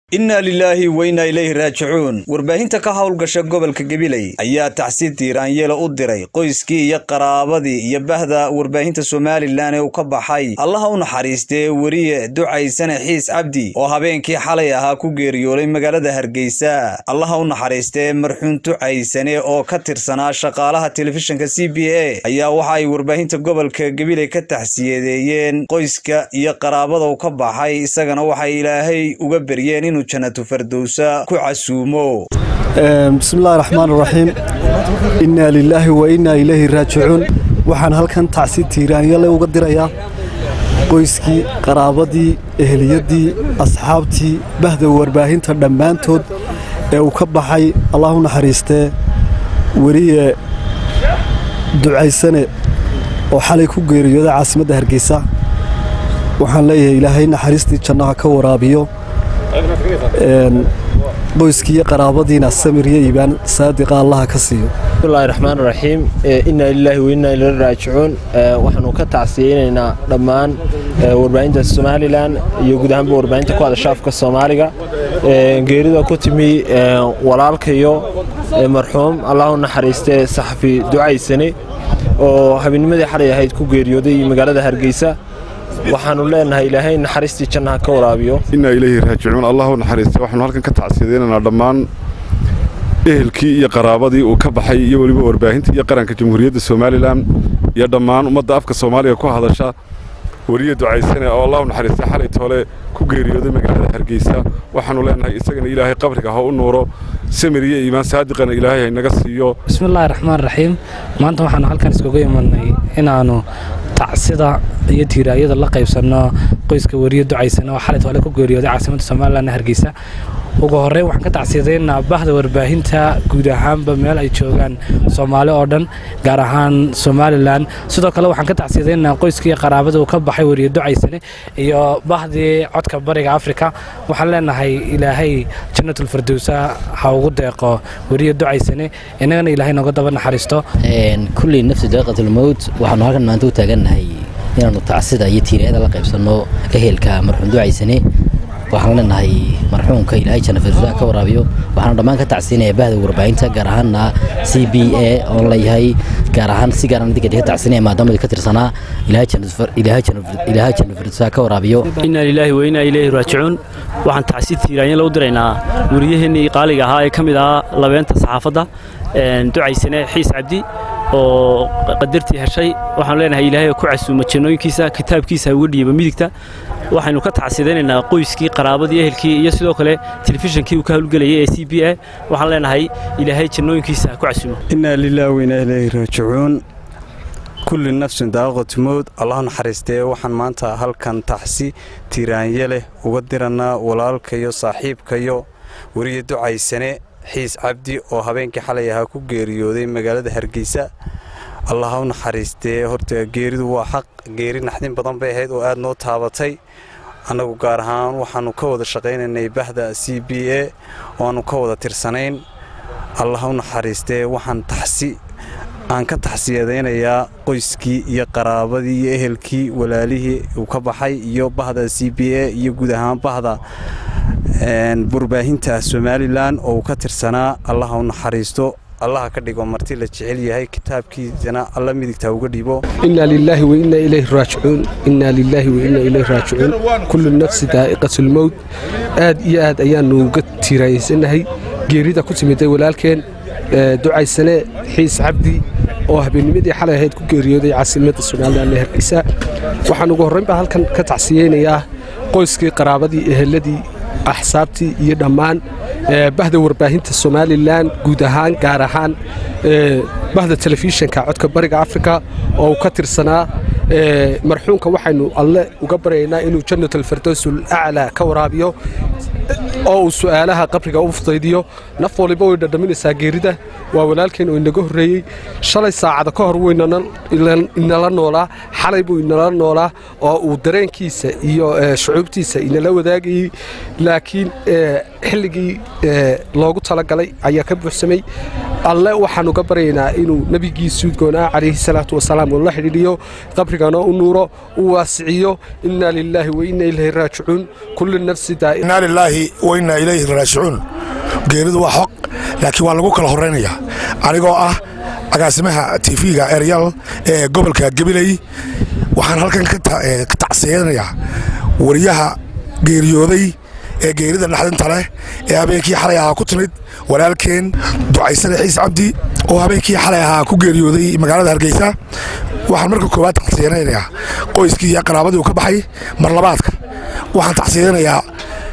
innaa lilaahi wa innaa ilayhi raajicuun warbaahinta ka howlgasha gobolka gabiley ayaa tacsiid tiiraanyeela u diray qoyskii iyo qaraabadii iyo bahda warbaahinta somalilan ee uu ka baxay allaha u naxariistee weriye ducaysane xiis cabdi oo habeenkii xalay ahaa ku geeriyooday magaalada hargeysa allaha u naxariistee marxuun ducaysane oo ka tirsanaa shaqaalaha telefishinka c b a ayaa waxa ay warbaahinta gobolka gabiley ka taxsiyadeeyeen qoyska iyo qaraabada uu ka baxay isagana waxay ilaahay uga beryeen inuu janatu fardowsa ku casuumo bismillahi raxmaan raxiim innaa lilaahi wa innaa ilayhi raajicuun waxaan halkan tacsi tiiraanyale uga dirayaa qoyskii qaraabadii eheliyadii asxaabtii bahda warbaahinta dhammaantood ee uu ka baxay allah u naxariistee weliye ducaysane oo xalay ku geeriyooday caasimadda hargeysa waxaan leeyahay ilaahay naxariistii jannaha ka waraabiyo qoyskii iyo qaraabadiina samir iyo iibaan saadiqa allaha ka siiyo bismillahi raxmaan raxiim innaa lilaahi wa innaa ilayhi raajicuun waxaanu ka tacsiyeynaynaa dhammaan warbaahinta somalilan iyo guud ahaanba warbaahinta ku hadasha afka soomaaliga geerida ku timi walaalkayo marxuum allah u naxariistee saxafi ducaysane oo habeennimadii xalay ahayd ku geeriyooday magaalada hargeysa waxaanu leenahay ilaahay naxariistii jannaha ka waraabiyo innaa ilayhi raajicuun allah u naxariista waxaanu halkan ka tacsiyadaynaynaa dhammaan ehelkii iyo qaraabadii uu ka baxay iyo weliba warbaahinta iyo qaranka jamhuuriyadda somalilan iyo dhammaan ummadda afka soomaaliga ku hadasha weriye ducaysane oo allah u naxariista xalay toole ku geeriyooday magaalada hargeysa waxaanu leenahay isagana ilaahay qabriga ha u nuuro samir iyo iimaan saadiqana ilaahay haynaga siiyo bismillahi raxmaan raxiim maanta waxaanu halkan iskuga imanay inaannu tacsida iyo tiiraayada la qaybsanno qoyska weriye ducaysane oo xalay toole ku geeriyooday caasimadda somalilan hargeysa ugu horreyn waxaan ka tacsiyadaynaa bahda warbaahinta guud ahaanba meel ay joogaan soomaali oo dhan gaar ahaan somalilan sidoo kale waxaan ka tacsiyadaynaa qoyskii qaraabada uu ka baxay weriye ducaysane iyo bahdii codka bariga afrika waxaan leenahay ilaahay jannatulfardowsa ha ugu deeqo weriye ducaysane innagana ilaahay nooga daba naxariisto kullii nafsi daqiiqatulmowt waxaanu halkan maanta u taagannahay inaannu tacsida iyo tiiriyada la qaybsanno ehelka marxuum ducaysane waxaan leenahay marxuumka ilaahay janafirsa ka waraabiyo waxaana dhammaan ka tacsiinaya bahda warbaahinta gaar ahaanna c b a oon leeyahay gaar ahaan si gaaran adiga ka tacsiinaya maadaama ka tirsanaa ilaahay janafirsa ka waraabiyo innaa lilaahi wa innaa ilayhi raajicuun waxaan tacsi tiiraanya lagu diraynaa weriyaheennii qaaliga ahaa ee ka mid ahaa labeenta saxaafadda ducaysane xiis cabdi oo qadartii heshay waxaanu leenahay ilaahay ku casuuma jannooyinkiisa kitaabkiisa uga dhiiba midigta waxaynu ka tacsidaynaynaa qoyskii qaraabadii ehelkii iyo sidoo kale telefishinkii uu ka howlgelayay ee c b a waxaan leenahay ilaahay jannooyinkiisa ku casuumo innaa lilaahi wa innaa ilayhi raajicuun kulli nafsin daaqatu mowd allah naxariistee waxaan maanta halkan taxsi tiiraanye leh uga dirannaa walaalkayo saaxiibkayo weriye ducaysane xiis cabdi oo habeenkii xalay ahaa ku geeriyooday magaalada hargeysa allah u naxariistee horta geeridu waa xaq geeri naxdin badan bay ahayd oo aad noo taabatay annagu gaar ahaan waxaannu ka wada shaqaynaynay bahda c b a oo aannu ka wada tirsanayn allah u naxariistee waxaan taxsi aan ka taxsiyadaynayaa qoyskii iyo qaraabadii iyo ehelkii walaalihii uu ka baxay iyo bahda c b a iyo guud ahaan bahda warbaahinta somalilan oo uu ka tirsanaa allaha u naxariisto allaha ka dhigo marti la jecel yahay kitaabkiisana alla midigta uga dhibo innaa lilaahi wa innaa ilayhi raajicuun innaa lilaahi wa innaa ilayhi raajicuun kullu nafsi daa'iqatulmowt aad iyo aad ayaannu uga tiiraayaysannahay geerida ku timiday walaalkeen ducaysane xiis cabdi oo habeennimadii xalay ahayd ku geeriyooday caasimadda somalilan ee hargeysa waxaan ugu horraynbaa halkan ka tacsiyeynayaa qoyskii qaraabadii eheladii axsaabtii iyo dhammaan bahda warbaahinta somalilan guud ahaan gaar ahaan bahda telefishinka codka bariga afrika oo uu ka tirsanaa marxuumka waxaynu alle uga baryaynaa inuu jannatalfardowsul aclaa ka waraabiyo oo uu su'aalaha qabriga u fudaydiyo naf waliba way dhadhaminaysaa geerida waa walaalkeen oo inaga horreeyey shalay saacada ka hor wuu inala noolaa xalay buu inala noolaa oo uu dareenkiisa iyo shucuubtiisa inala wadaagayey laakiin xilligii loogu talagalay ayaa ka buuxsamay alle waxaan uga baryaynaa inuu nebigiisuu goonaa calayhi salaatu wasalaam uu la xidhiidhiyo qabrigana u nuuro u waasiciyo innaa lilaahi wa innaa ilayhi raajicuun kullu nafsi daa'i innaa lilaahi wa innaa ilayhi raajicuun geeridu waa xoq laakiin waa lagu kala horraynayaa anigoo ah agaasimaha tv-ga eryal ee gobolka gabiley waxaan halkan ka tacsiyanayaa wariyaha geeriyooday ee geerida dhaxdinta leh ee habeenkii xalay ahaa ku timid walaalkeen ducaysane xiis cabdi oo habeenkii xalay ahaa ku geeriyooday magaalada hargeysa waxaan marka koowaad tacsiyanayaa qoyskii iyo qaraabadii uu ka baxay mar labaadka waxaan tacsiyanayaa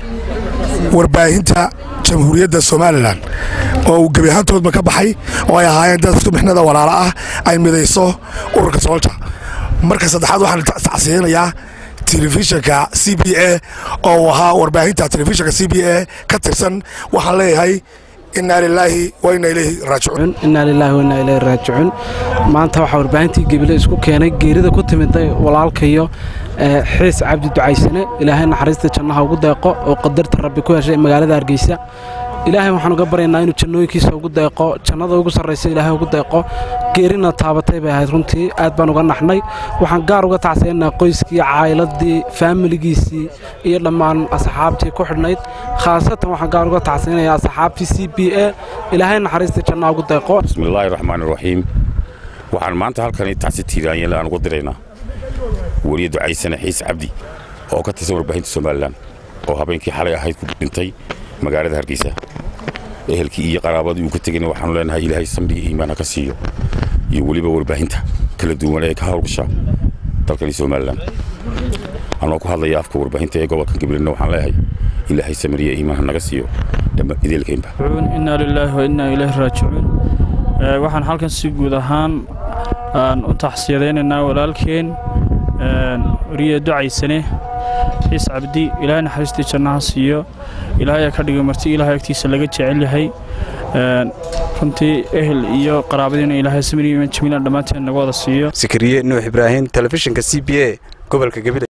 warbaahinta jamhuuriyadda somalilan oo uu gebi ahaantoodba ka baxay oo ay ahaayeen dad sumixnada walaalo ah ay midayso ururka soolja marka saddexaad waxaan tacsiyanayaa telefishinka c b a oo uu ahaa warbaahinta telefishinka c b a ka tirsan waxaan leeyahay innaa lilaahi wa innaa ilayhi raajicuun innaa lilaahi wa innaa ilayhi raajicuun maanta waxaa warbaahintii gebile isku keenay geerida ku timiday walaalkayo xiis cabdi ducaysane ilaahay naxariista jannaha ugu deeqo oo qadarta rabbi ku heshay magaalada hargeysa ilaahay waxaan uga baryaynaa inuu jannooyinkiisa ugu deeqo jannada ugu sarraysa ilaahay ugu deeqo geerina taabatay bay ahayd runtii aad baan uga naxnay waxaan gaar uga tacsiyanaa qoyskii caayiladii faamiligiisii iyo dhammaan asxaabtii ku xidhnayd khaasatan waxaan gaar uga tacsiyanayaa asxaabtii c b a ilaahay naxariista jannaha ugu deeqo bismillaahi raxmaani raxiim waxaan maanta halkani tacsi tiiraanyale aan ugu diraynaa weriye ducaysane xiis cabdi oo ka tirsan warbaahinta somalilan oo habeenkii xalay ahayd ku dhintay magaalada hargeysa ehelkii iyo qaraabadii uu ka tegayna waxaanu leenahay ilaahay samriga iimaan ha ka siiyo iyo weliba warbaahinta kala duwan ee ka hawlgasha dalkani somalilan anoo ku hadlaya afka warbaahinta ee gobolkan gabilena waxaan leeyahay ilaahay samriya iimaan ha naga siiyo ideelkaynba innaa lilaahi wa innaa ilayhi raajicuun waxaan halkan si guud ahaan aan u taxsiyadaynaynaa walaalkeen wariye ducaysane xiis cabdi ilaahay naxariistii jannaha siiyo ilaahay ka dhiga marti ilaahay agtiisa laga jecel yahay runtii ehel iyo qaraabadiina ilaahay samir jamiilan dhammaanteen naga wada siiyo sikriye nuux ibraahim telefishinka c b a gobolka gabiley